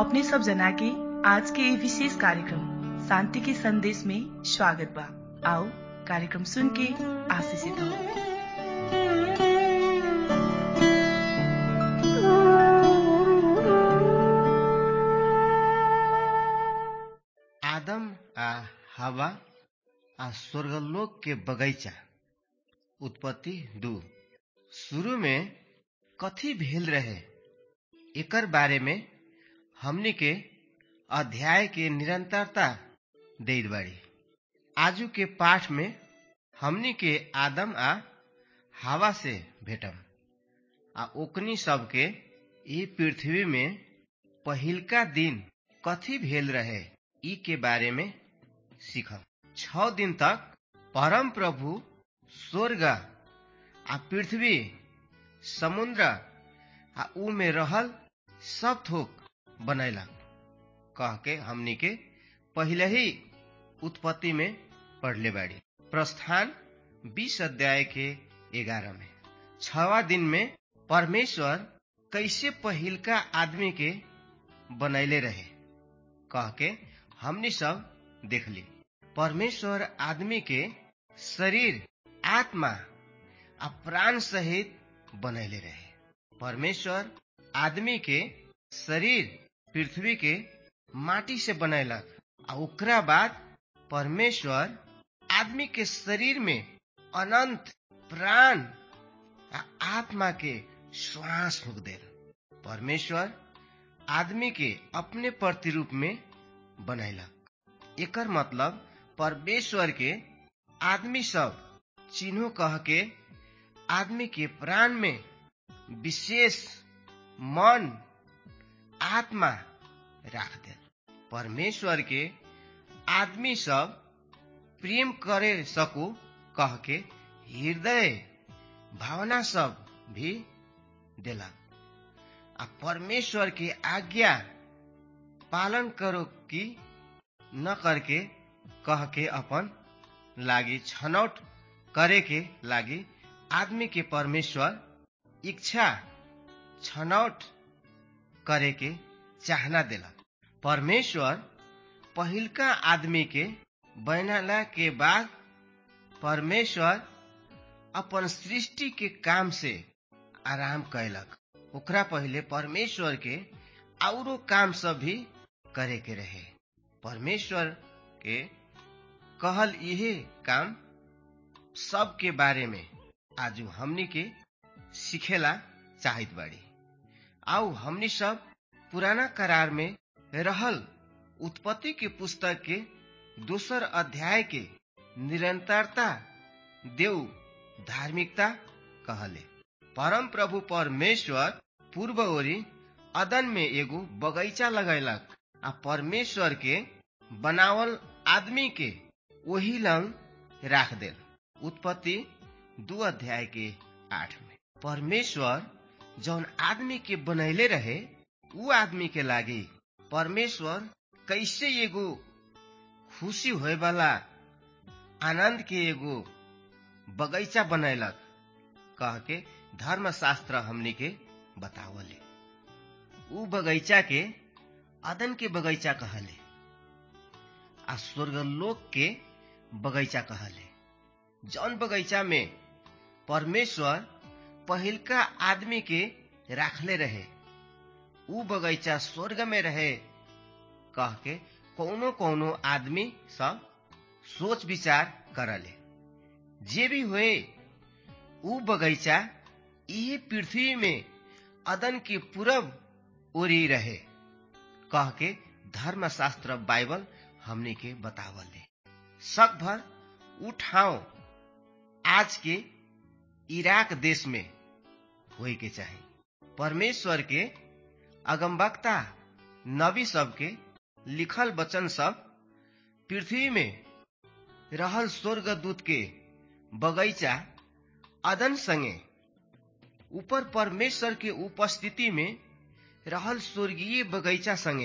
अपने सब जना के आज के ये विशेष कार्यक्रम शांति के संदेश में स्वागत बा आओ कार्यक्रम सुन के आशीषित हो आदम आ हवा आ स्वर्गलोक के बगैचा उत्पत्ति दू शुरू में कथी भेल रहे एकर बारे में हमनी के अध्याय के निरंतरता दैत बाड़ी आजू के पाठ में हमनी के आदम आ हवा से भेटम आ ओकनी सबके ई पृथ्वी में पहिलका दिन कथी भेल रहे ई के बारे में सीखम छ दिन तक परम प्रभु स्वर्ग आ पृथ्वी समुद्र आ ऊ में रहल सब थोक बनैलक कह के हमनी के पहले ही उत्पत्ति में पढ़ले बाड़ी प्रस्थान बीस अध्याय के ग्यारह में छवा दिन में परमेश्वर कैसे पहिलका आदमी के बनैले रहे कह के हमनी सब देखली परमेश्वर आदमी के शरीर आत्मा आ प्राण सहित बनैले रहे परमेश्वर आदमी के शरीर पृथ्वी के माटी से बनैलक आ ओकरा बाद परमेश्वर आदमी के शरीर में अनंत प्राण आ आत्मा के श्वास फूक देल परमेश्वर आदमी के अपने प्रतिरूप में बनैलक एकर मतलब परमेश्वर के आदमी सब चिन्हो कह के आदमी के प्राण में विशेष मन आत्मा राख दे परमेश्वर के आदमी सब प्रेम करे सकू कह के हृदय भावना सब भी देलक आ परमेश्वर के आज्ञा पालन करो कि न करके कह के अपन लागी छनौट करे के लागी आदमी के परमेश्वर इच्छा छनौट करे के चाहना देलक परमेश्वर पहिलका आदमी के बनला के बाद परमेश्वर अपन सृष्टि के काम से आराम कैलक ओकरा पहले परमेश्वर के औरो काम सब भी करे के रहे परमेश्वर के कहल यही काम सब के बारे में आज हमनी के सिखेला चाहत बाड़ी आओ हमनी सब पुराना करार में रहल उत्पत्ति के पुस्तक के दोसर अध्याय के निरंतरता देव धार्मिकता कहले परम प्रभु परमेश्वर पूर्व ओरी अदन में एगो बगैचा लगैलक आ परमेश्वर के बनावल आदमी के वही लंग राख देल उत्पत्ति दू अध्याय के आठ में परमेश्वर जौन आदमी के बनैले रहे उ आदमी के लागी परमेश्वर कैसे एगो खुशी होए वाला आनंद के एगो बगैचा बनैलक कह के धर्मशास्त्र हमनी के बतावले उ बगैचा के अदन के बगैचा कहले आ स्वर्गलोक के बगैचा कहले जौन बगैचा में परमेश्वर पहिलका आदमी के राखले रहे उ बगैचा स्वर्ग में रहे कह के कौनो कौनो आदमी सब सोच विचार करले जे भी हुए उ बगैचा इहे पृथ्वी में अदन के पूरब ओरी रहे कह के धर्मशास्त्र बाइबल हमने के बतावले शक भर उठाओ आज के इराक देश में होए के चाही परमेश्वर के अगमबक्ता नबी सब के लिखल वचन सब पृथ्वी में रहल स्वर्ग दूत के बगैचा अदन संगे ऊपर परमेश्वर के उपस्थिति में रहल स्वर्गीय बगैचा संगे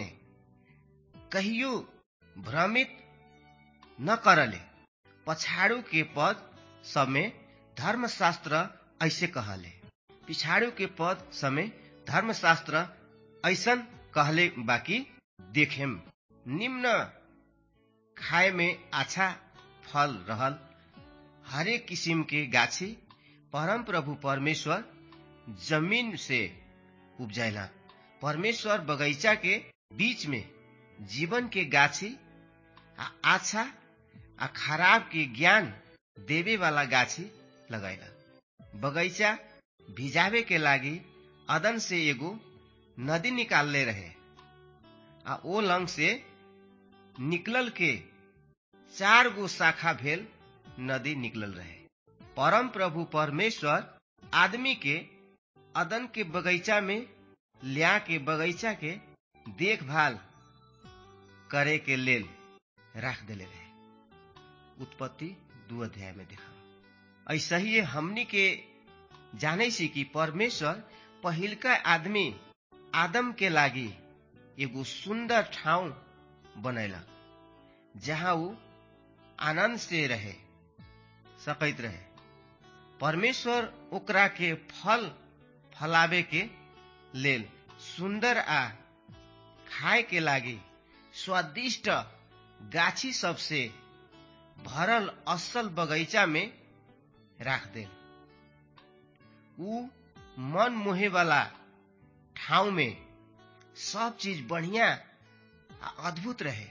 कहियो भ्रमित न करले पछाड़ू के पद सब में धर्मशास्त्र ऐसे कहले पिछाड़ू के पद समय धर्मशास्त्र ऐसन कहले बाकी देखेम निम्न खाए में अच्छा फल रहल हरेक किसिम के गाछी परम प्रभु परमेश्वर जमीन से उपजाइला परमेश्वर बगैचा के बीच में जीवन के गाछी आ अच्छा आ खराब के ज्ञान देवे वाला गाछी लगैला बगैचा भिजावे के लागी अदन से एगो नदी निकालले रहे आ ओ लंग से निकलल के चार गो शाखा भेल नदी निकलल रहे परम प्रभु परमेश्वर आदमी के अदन के बगैचा में लिया के बगैचा के देखभाल करे के लेल राख देले रहे उत्पत्ति दू अध्याय में देखा ऐसा ही हमनी के जाने सी कि परमेश्वर पहिलका आदमी आदम के लागी एगो सुंदर ठाउँ बनैलक जहाँ ऊ आनंद से रहे सकैत रहे परमेश्वर ओकरा के फल फलावे के लेल सुंदर आ खाए के लागी स्वादिष्ट गाछी सबसे भरल असल बगैचा में राख देल ऊ मन मोहे वाला ठाउँ में सब चीज बढ़िया आ अद्भुत रहे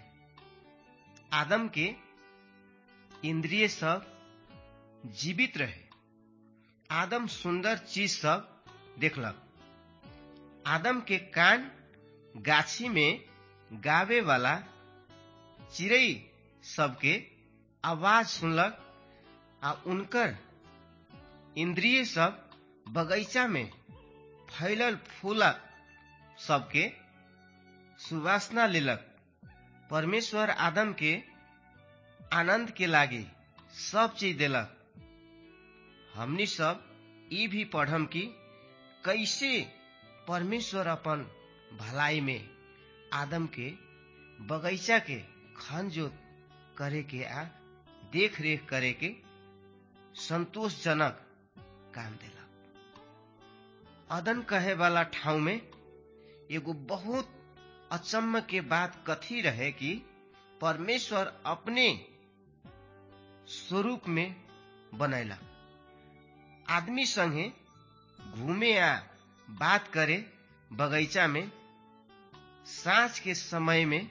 आदम के इंद्रिय सब जीवित रहे आदम सुंदर चीज सब देखलक आदम के कान गाछी में गावे वाला चिड़ै सबके आवाज सुनलक आ उनकर इंद्रिय सब बगैचा में फैलल फूलक सबके सुवासना लेलक परमेश्वर आदम के आनंद के लागी सब चीज देलक हमनी सब ई भी पढ़म कि कैसे परमेश्वर अपन भलाई में आदम के बगैचा के खन जोत करे के आ देख रेख करे के संतोषजनक काम देलक अदन कहे वाला ठाउँ में एगो बहुत अचम्म के बात कथी रहे कि परमेश्वर अपने स्वरूप में बनैला आदमी संगे घूमे आ बात करे बगैचा में साँझ के समय में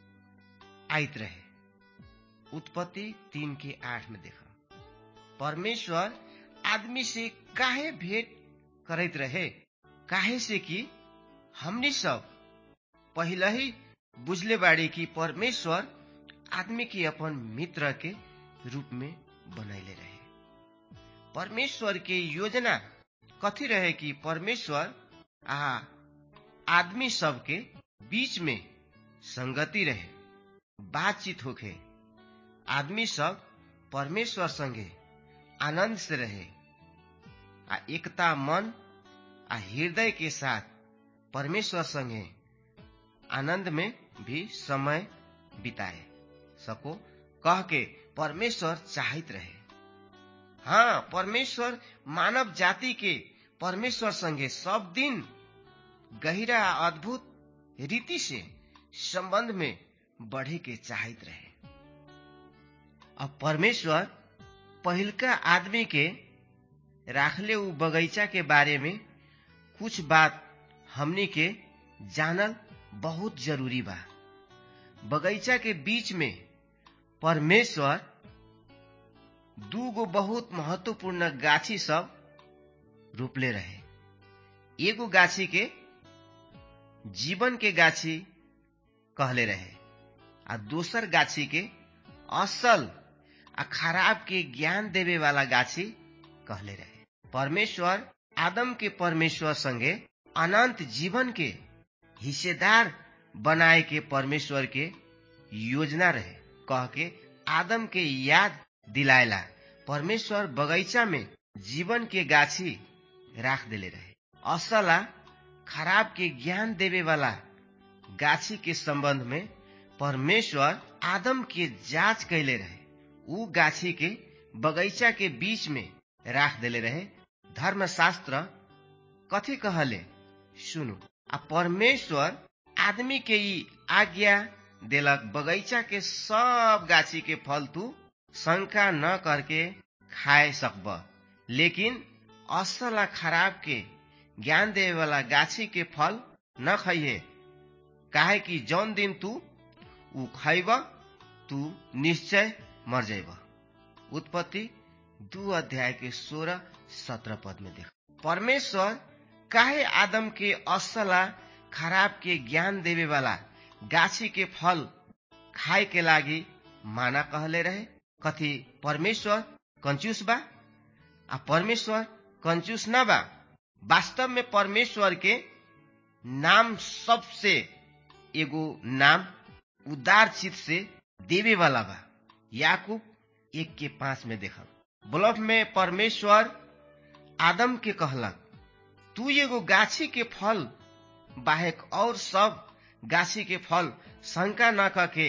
आइत रहे उत्पत्ति तीन के आठ में देखा परमेश्वर आदमी से काहे भेंट करैत रहे काहे से कि हमनी सब पहले ही बुझले बाड़ी कि परमेश्वर आदमी के अपन मित्र के रूप में बनैले रहे परमेश्वर के योजना कथी रहे कि परमेश्वर आ आदमी सबके बीच में संगति रहे बातचीत होखे आदमी सब परमेश्वर संगे आनंद से रहे आ एकता मन आ हृदय के साथ परमेश्वर संगे आनंद में भी समय बिताए सको कह के परमेश्वर चाहत रहे हाँ परमेश्वर मानव जाति के परमेश्वर संगे सब दिन गहिरा अद्भुत रीति से संबंध में बढ़े के चाहत रहे अब परमेश्वर पहिलका आदमी के राखले उ बगैचा के बारे में कुछ बात हमनी के जानल बहुत जरूरी बा बगैचा के बीच में परमेश्वर दू गो बहुत महत्वपूर्ण गाछी सब रोपले रहे एगो गाछी के जीवन के गाछी कहले रहे आ दोसर गाछी के असल आ खराब के ज्ञान देवे वाला गाछी कहले रहे परमेश्वर आदम के परमेश्वर संगे अनंत जीवन के हिस्सेदार बनाए के परमेश्वर के योजना रहे कह के आदम के याद दिलायला परमेश्वर बगैचा में जीवन के गाछी राख देले रहे असला खराब के ज्ञान देवे वाला गाछी के संबंध में परमेश्वर आदम के जांच कैले रहे उ गाछी के बगैचा के बीच में राख देले रहे धर्मशास्त्र कथी कहले सुनु आ परमेश्वर आदमी के ई आज्ञा देलक बगैचा के सब गाछी के फल तू शंका न करके खाए सकब लेकिन असल आ खराब के ज्ञान देवे वाला गाछी के फल न खइहे काहे कि जौन दिन तू ऊ खैब तू निश्चय मर जाब उत्पत्ति दू अध्याय के सोलह सत्रह पद में देख परमेश्वर काहे आदम के असला खराब के ज्ञान देवे वाला गाछी के फल खाए के लागी माना कहले रहे कथी परमेश्वर कंजूस बा आ परमेश्वर कंजूस न बा वास्तव में परमेश्वर के नाम सबसे एगो नाम उदार चित से देवे वाला बा याकूब एक के पांच में देखब ब्लफ में परमेश्वर आदम के कहलक तू एगो गाछी के फल बाहेक और सब गाछी के फल शंका न करके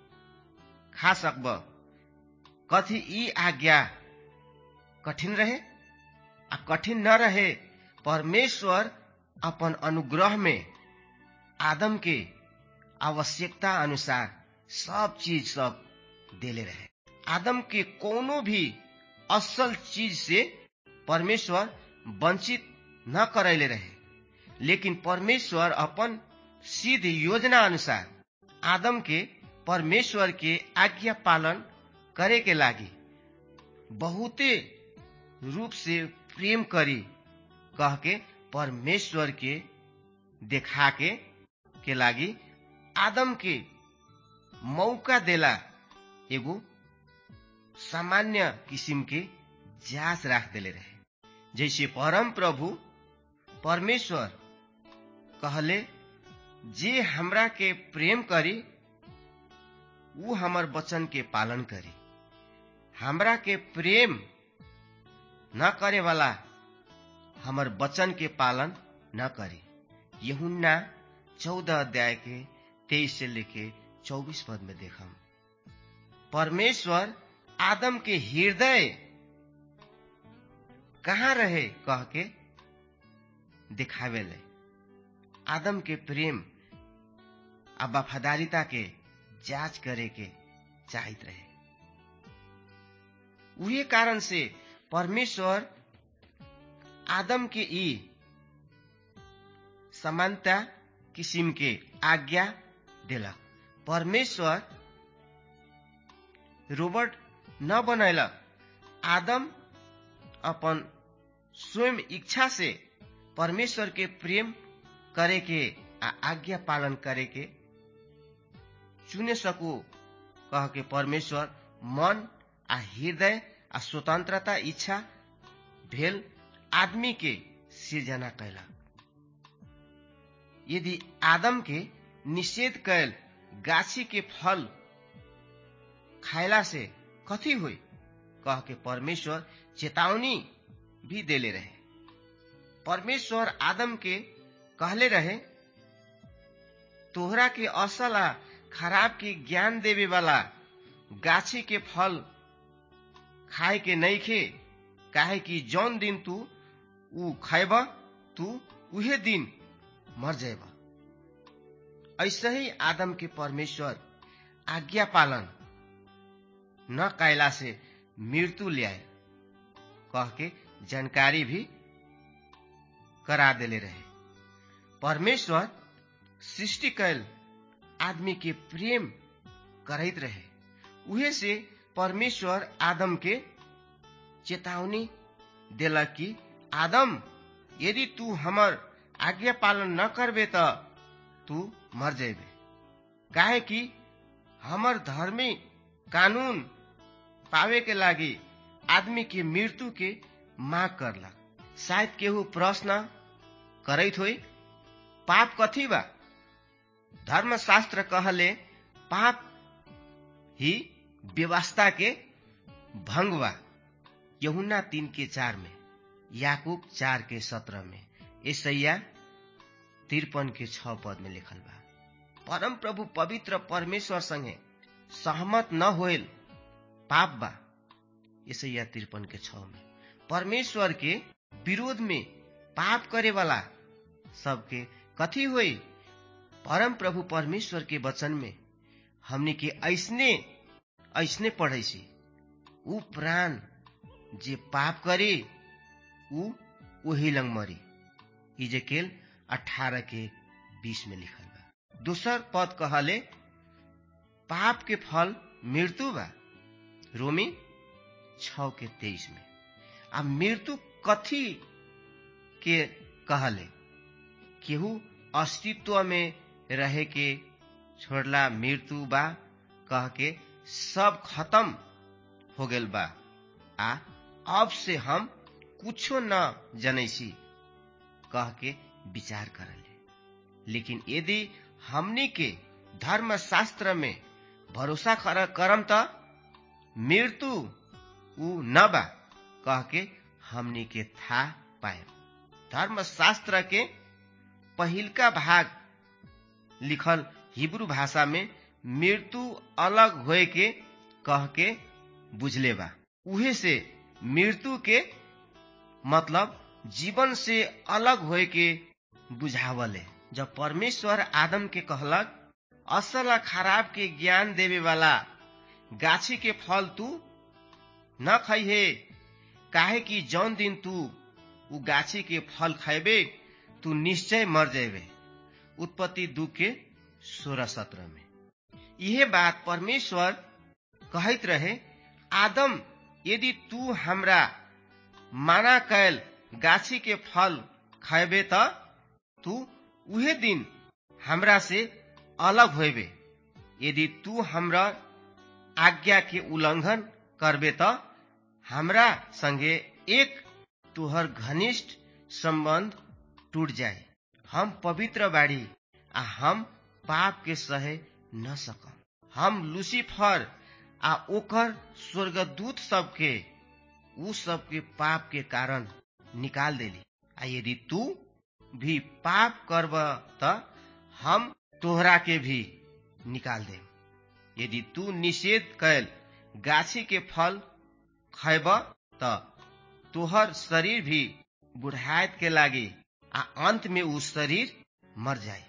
खा सकब कथी ई आज्ञा कठिन रहे आ कठिन न रहे परमेश्वर अपन अनुग्रह में आदम के आवश्यकता अनुसार सब चीज सब देले रहे आदम के कोनो भी असल चीज से परमेश्वर वंचित न करैले रहे लेकिन परमेश्वर अपन सिद्ध योजना अनुसार आदम के परमेश्वर के आज्ञा पालन करे के लागी बहुते रूप से प्रेम करी कह के परमेश्वर के देखा के के लागी आदम के मौका देला एगो सामान्य किसिम के जांच राख देले रहे जैसे परम प्रभु परमेश्वर कहले जे हमरा के प्रेम करी ऊ हमर वचन के पालन करी हमरा के प्रेम न करे वाला हमर वचन के पालन न करी यहुन्ना चौदह अध्याय के तेईस से लेके चौबीस पद में देखम परमेश्वर आदम के हृदय कहाँ रहे कह के दिखावे ले आदम के प्रेम आ वफादारिता के जांच करे के चाहत रहे उहे कारण से परमेश्वर आदम के ई समानता किसिम के आज्ञा देलक परमेश्वर रोबोट न बनैलक आदम अपन स्वयं इच्छा से परमेश्वर के प्रेम करे के आ आज्ञा पालन करे के चुने सकू कह के परमेश्वर मन आ हृदय आ स्वतंत्रता इच्छा भेल आदमी के सृजना कैलक यदि आदम के निषेध कैल गाछी के फल खायला से कथी हुई कह के परमेश्वर चेतावनी भी देले रहे परमेश्वर आदम के कहले रहे तोहरा के असल आ खराब के ज्ञान देवे वाला गाछी के फल खाए के नहीं खे काहे कि जौन दिन तू ऊ खैब तू उहे दिन मर जाएब ऐसे ही आदम के परमेश्वर आज्ञा पालन न कैला से मृत्यु ल्याए कह के जानकारी भी करा देले रहे परमेश्वर सृष्टि कैल आदमी के प्रेम करैत रहे उहे से परमेश्वर आदम के चेतावनी देलक कि आदम यदि तू हमर आज्ञा पालन न करबे त तू मर जेबे काहे कि हमर धर्मी कानून पावे के लागी आदमी के मृत्यु के माग करला शायद केहू प्रश्न करैत होई पाप कथी बा धर्मशास्त्र कहले पाप ही व्यवस्था के भंग बा यहुना तीन के चार में याकूब चार के सत्रह में ईसैया तिरपन के छ पद में लिखल बा परम प्रभु पवित्र परमेश्वर संगे सहमत न होल पाप बा ईसैया तिरपन के छ में परमेश्वर के विरोध में पाप करे वाला सबके कथी होई परम प्रभु परमेश्वर के वचन में हमनी के ऐसने ऐसने पढ़े छी ऊ प्राण जे पाप करे ऊ वही लंग मरी इजेकेल अठारह के बीस में लिखल बा दूसर पद कहले पाप के फल मृत्यु बा रोमी छ के तेईस में आ मृत्यु कथी के कहले केहू अस्तित्व में रहे के छोड़ला मृत्यु बा कह के सब खत्म हो गेल बा आ अब से हम कुछो न जनै छी कह के विचार करले लेकिन यदि हमनी के धर्म शास्त्र में भरोसा करम त मृत्यु ऊ न बा कह के हमनी के था पाए धर्म शास्त्र के पहिलका भाग लिखल हिब्रू भाषा में मृत्यु अलग होए के कह के बुझले बा उहे से मृत्यु के मतलब जीवन से अलग होए के बुझावले जब परमेश्वर आदम के कहलक असल खराब के ज्ञान देवे वाला गाछी के फल तू न खैहे काहे कि जौन दिन तू उ गाछी के फल खैबे तू निश्चय मर जेबे उत्पत्ति दू के सोलह सत्रह में यह बात परमेश्वर कहत रहे आदम यदि तू हमरा माना कैल गाछी के फल खैबे त तू उहे दिन हमरा से अलग होबे यदि तू हमरा आज्ञा के उल्लंघन करबे त हमरा संगे एक तुहर घनिष्ठ संबंध टूट जाए हम पवित्र बाड़ी आ हम पाप के सहे न सकम हम लूसीफर आ ओकर स्वर्गदूत सबके उ सबके पाप के कारण निकाल देली आ यदि तू भी पाप करब त हम तोहरा के भी निकाल दे यदि तू निषेध कैल गाछी के फल खैब त तोहर शरीर भी बुढ़ायत के लागी आ अंत में उ शरीर मर जाए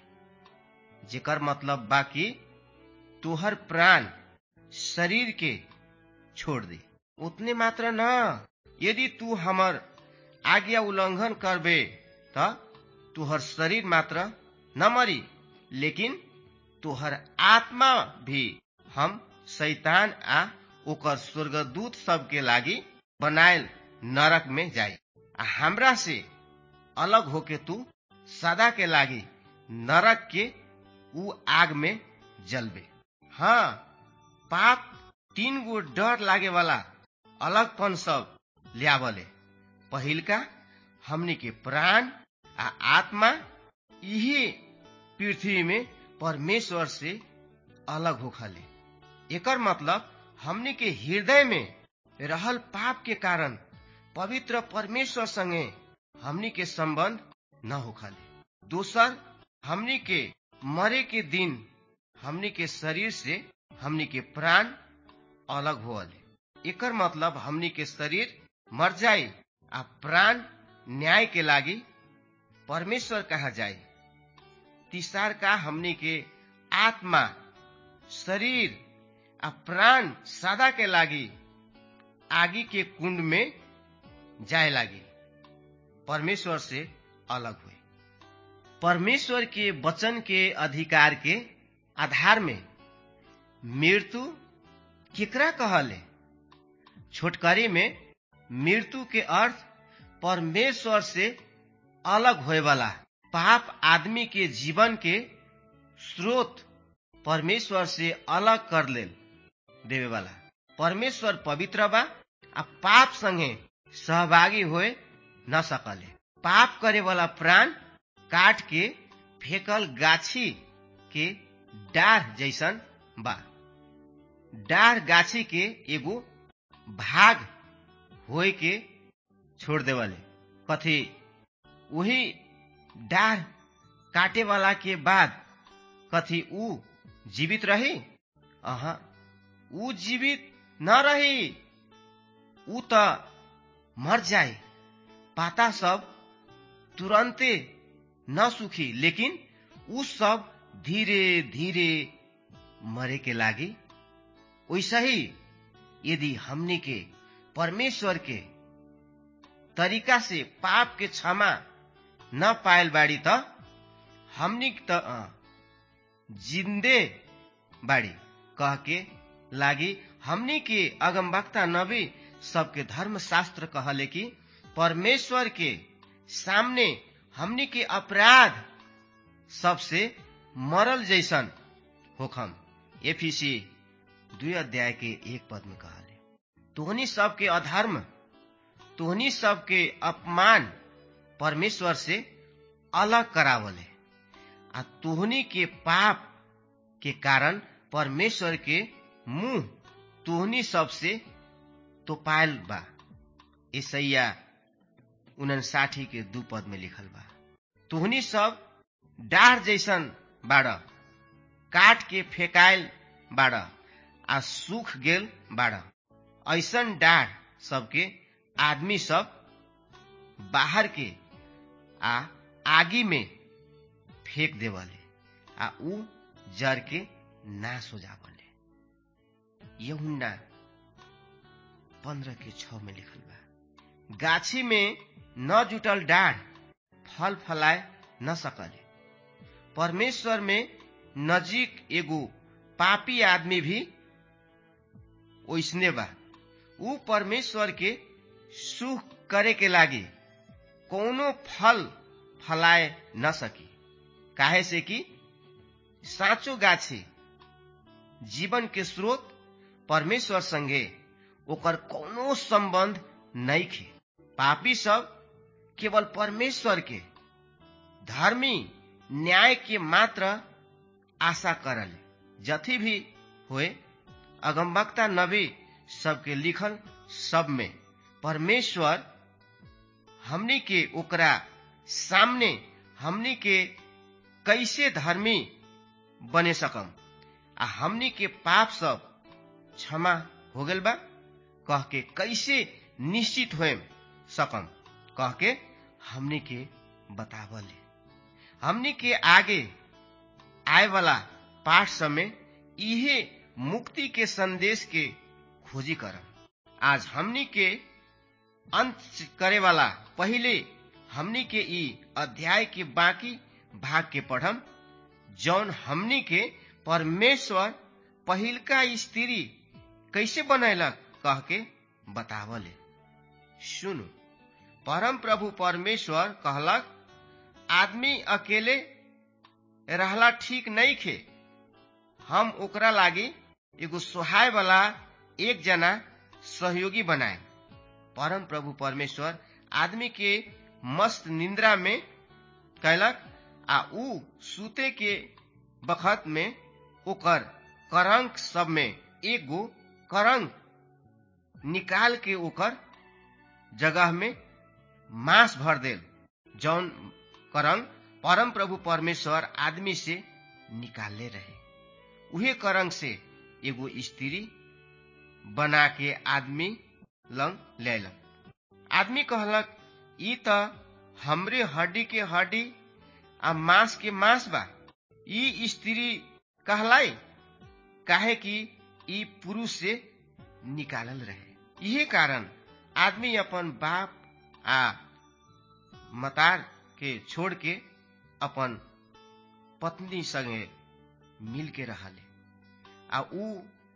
जेकर मतलब बाकी तोहर प्राण शरीर के छोड़ दे उतने मात्र न यदि तू हमर आज्ञा उल्लंघन करबे त तोहर शरीर मात्र न मरी लेकिन तोहर आत्मा भी हम शैतान आ ओकर स्वर्गदूत सबके लागी बनायल नरक में जाई आ हमरा से अलग होके तू सदा के लागी नरक के उ आग में जलबे हाँ पाप तीन गो डर लागे वाला अलगपन सब लियावले पहिलका हमनी के प्राण आ आत्मा यही पृथ्वी में परमेश्वर से अलग होखले एकर मतलब हमनी के हृदय में रहल पाप के कारण पवित्र परमेश्वर संगे हमनी के संबंध न होखले दोसर हमनी के मरे के दिन हमनी के शरीर से हमनी के प्राण अलग होले एकर मतलब हमनी के शरीर मर जाए आ प्राण न्याय के लागी परमेश्वर कहा जाए तीसर का हमनी के आत्मा शरीर आ प्राण सदा के लागी आगी के कुंड में जाए लागी परमेश्वर से अलग हुए परमेश्वर के वचन के अधिकार के आधार में मृत्यु केकरा कहले छोटकरी में मृत्यु के अर्थ परमेश्वर से अलग होए वाला पाप आदमी के जीवन के स्रोत परमेश्वर से अलग कर ले देवे वाला परमेश्वर पवित्र बा आ पाप संगे सहभागी होए न सकले पाप करे वाला प्राण काट के फेकल गाछी के डाढ़ जैसन बा डाढ़ गाछी के एगो भाग होए के छोड़ देवले कथी वही डाढ़ काटे वाला के बाद कथी ऊ जीवित रही अहा ऊ जीवित न रही ऊ त मर जाए पाता सब तुरंते न सुखी लेकिन ऊ सब धीरे धीरे मरे के लागी वैसा ही यदि हमनी के परमेश्वर के तरीका से पाप के क्षमा न पायल बाड़ी त हमनी त जिंदे बाड़ी कह के लागी हमनी के अगमवक्ता नबी सबके धर्म शास्त्र कहले कि परमेश्वर के सामने हमनी के अपराध सबसे मरल जैसन होखम एफिसी दुई अध्याय के एक पद में कहले तोहनी सबके अधर्म तोहनी सबके अपमान परमेश्वर से अलग करावले आ तोहनी के पाप के कारण परमेश्वर के मुंह तोहनी सबसे तो पायल बा ईसैया उनसाठी के दू पद में लिखल बा तोहनी सब डाढ़ जैसन बाड़ काट के फेकायल बाड़ आ सूख गेल बाड़ ऐसन डाढ़ सबके आदमी सब बाहर के आ आगी में फेंक देवले आ ऊ जर के नाश हो जावले यहुन्ना पंद्रह के छ में लिखल बा गाछी में न जुटल डाढ़ फल फलाए न सकले परमेश्वर में नजीक एगो पापी आदमी भी ओइसने बा ऊ परमेश्वर के सुख करे के लागी कोनो फल फलाए न सकी काहे से कि साँचो गाछी जीवन के स्रोत परमेश्वर संगे ओकर कोनो संबंध नहीं खे पापी सब केवल परमेश्वर के धर्मी न्याय के मात्र आशा करल जथी भी होए अगमवक्ता नबी सबके लिखल सब में परमेश्वर हमनी के ओकरा सामने हमनी के कैसे धर्मी बने सकम आ हमनी के पाप सब क्षमा हो गल बा कह के कैसे निश्चित हो सकम कह के हमनी के बतावले हमनी के आगे आए वाला पाठ समय इहे मुक्ति के संदेश के खोजी करम आज हमनी के अंत करे वाला पहले हमनी के ई अध्याय के बाकी भाग के पढ़म जौन हमनी के परमेश्वर पहिलका स्त्री कैसे बनैलक कह के बतावले सुनु परम प्रभु परमेश्वर कहलक आदमी अकेले रहला ठीक नहीं खे हम ओकरा लागी एगो सोहाय वाला एक जना सहयोगी बनाए परम प्रभु परमेश्वर आदमी के मस्त निंद्रा में कैलक आ ऊ सूते के बखत में ओकर करंक सब में एगो करंक निकाल के ओकर जगह में मांस भर देल जौन करंग परम प्रभु परमेश्वर आदमी से निकालले रहे उहे करंग से एगो स्त्री बना के आदमी लंग लेलक आदमी कहलक ई त हमरे हड्डी के हड्डी आ मांस के मांस बा ई स्त्री कहलाई काहे कि ई पुरुष से निकालल रहे यही कारण आदमी अपन बाप आ मतार के छोड़ के अपन पत्नी संगे मिल के रहले आ ऊ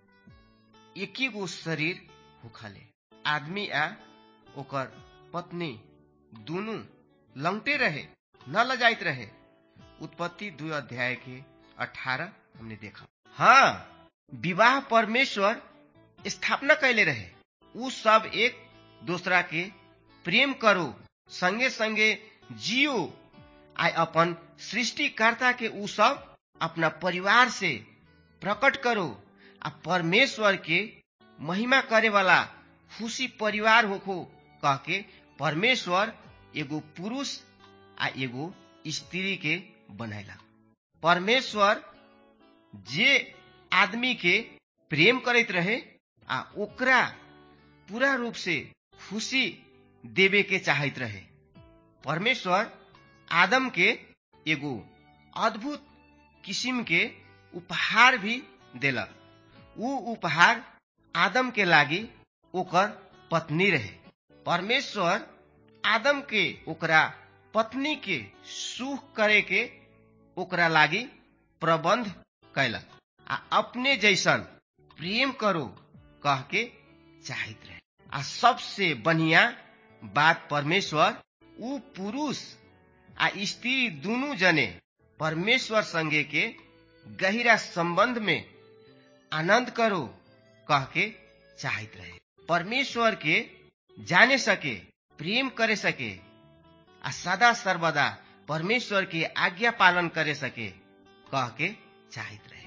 एके गो शरीर होखले आदमी आ ओकर पत्नी दुनु लंगटे रहे न लजाइत रहे उत्पत्ति दू अध्याय के अठारह हमने देखा हाँ विवाह परमेश्वर स्थापना कैले रहे ऊ सब एक दूसरा के प्रेम करो संगे संगे जियो आ अपन सृष्टिकर्ता के ऊ सब अपना परिवार से प्रकट करो आ परमेश्वर के महिमा करे वाला खुशी परिवार होखो कह के परमेश्वर एगो पुरुष आ एगो स्त्री के बनैला परमेश्वर जे आदमी के प्रेम करैत रहे आ ओकरा पूरा रूप से खुशी देवे के चाहत रहे परमेश्वर आदम के एगो अद्भुत किसिम के उपहार भी देलक ऊ उपहार आदम के लागी ओकर पत्नी रहे परमेश्वर आदम के ओकरा पत्नी के सुख करे के ओकरा लागी प्रबंध कैलक आ अपने जैसन प्रेम करो कह के चाहत रहे आ सबसे बढ़िया बात परमेश्वर ऊ पुरुष आ स्त्री दुनू जने परमेश्वर संगे के गहिरा संबंध में आनंद करो कह के चाहत रहे परमेश्वर के जाने सके प्रेम करे सके आ सदा सर्वदा परमेश्वर के आज्ञा पालन करे सके कह के चाहत रहे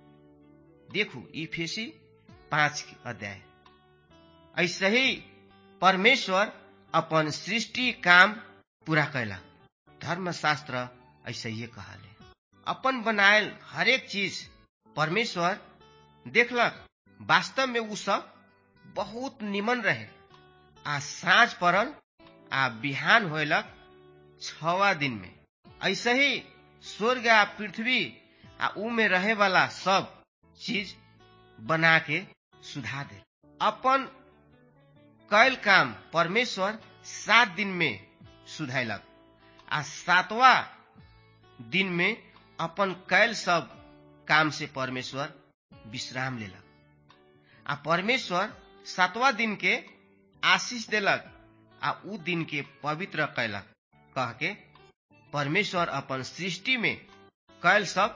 देखू इफेसी पांच अध्याय ऐसे ही परमेश्वर अपन सृष्टि काम पूरा कैला धर्मशास्त्र ऐसे ही कहले अपन बनायल हरेक चीज परमेश्वर देखलक वास्तव में उ सब बहुत निमन रहे आ साँझ पड़ल आ बिहान होलक छवा दिन में ऐसे ही स्वर्ग आ पृथ्वी आ ऊ में रहे वाला सब चीज बना के सुधा दे अपन कैल काम परमेश्वर सात दिन में सुधैलक आ सातवा दिन में अपन कैल सब काम से परमेश्वर विश्राम लेलक आ परमेश्वर सातवा दिन के आशीष देलक आ उ दिन के पवित्र कैलक कह के परमेश्वर अपन सृष्टि में कैल सब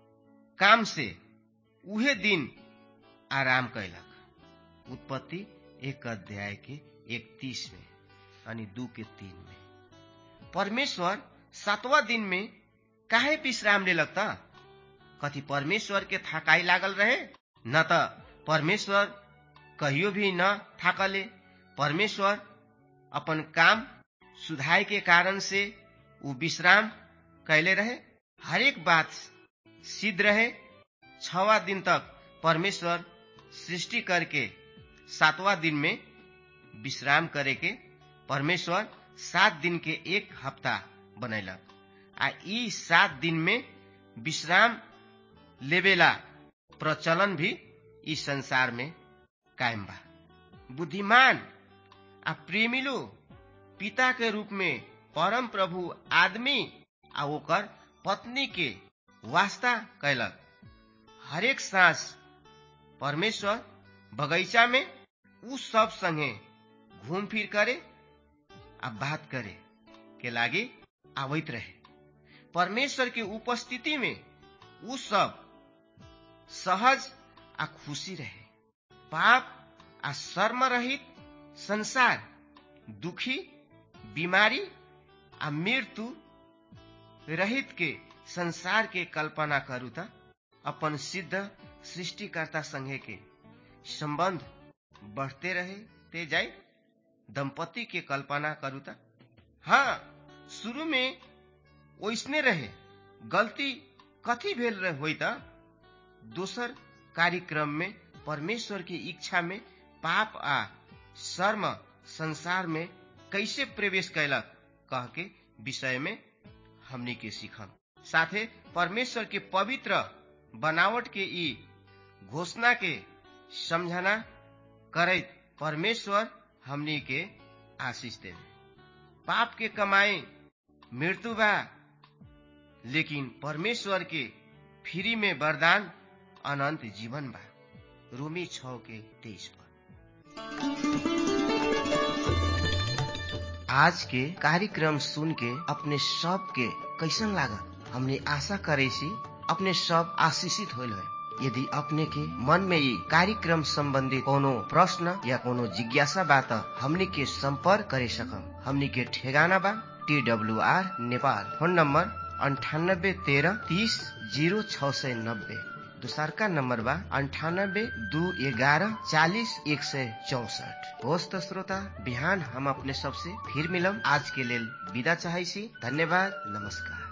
काम से उहे दिन आराम कैलक उत्पत्ति एक अध्याय के इकतीस में यानी दू के तीन में परमेश्वर सातवा दिन में काहे विश्राम लेलक त कथी परमेश्वर के थकाई लागल रहे न त परमेश्वर कहियो भी न थाकले परमेश्वर अपन काम सुधाय के कारण से उ विश्राम कैले रहे हरेक बात सिद्ध रहे छवा दिन तक परमेश्वर सृष्टि करके सातवा दिन में विश्राम करे के परमेश्वर सात दिन के एक हफ्ता बनैलक आ ई सात दिन में विश्राम लेवेला प्रचलन भी इस संसार में कायम बा बुद्धिमान आ प्रेमिलो पिता के रूप में परम प्रभु आदमी आ ओकर पत्नी के वास्ता कैलक हरेक सांस परमेश्वर बगैचा में उ सब संगे घूम फिर करे आ बात करे के लागे आवैत रहे परमेश्वर के उपस्थिति में उ सब सहज आ खुशी रहे पाप आ शर्म रहित संसार दुखी बीमारी आ मृत्यु रहित के संसार के कल्पना करू त अपन सिद्ध सृष्टिकर्ता संगे के संबंध बढ़ते रहे ते जाए दंपति के कल्पना करू त हाँ शुरू में ओइसने रहे गलती कथी भेल रहे होई त दोसर कार्यक्रम में परमेश्वर की इच्छा में पाप आ शर्म संसार में कैसे प्रवेश कैलक कह के विषय में हमनी के सीखम साथे परमेश्वर के पवित्र बनावट के ई घोषणा के समझना करैत परमेश्वर हमनी के आशीष देवे पाप के कमाई मृत्यु बा लेकिन परमेश्वर के फ्री में वरदान अनंत जीवन बा रोमी छ के तेईस पर आज के कार्यक्रम सुन के अपने सब के कैसन लागल हमने आशा करे सी अपने सब आशीषित होल है यदि अपने के मन में ये कार्यक्रम संबंधी कोनो प्रश्न या कोनो जिज्ञासा बा त हमनी के संपर्क करे सकम हमनी के ठेगाना बा T W R Nepal phone number अंठानब्बे तेरह तीस जीरो छ सय नब्बे दोसरका नम्बर बा अन्ठानब्बे दू एघारह चालिस एक सय चौसठ होस् त श्रोता बिहान हम अपने सबसे फिर मिलम आज के लेल विदा चाहै छी धन्यवाद नमस्कार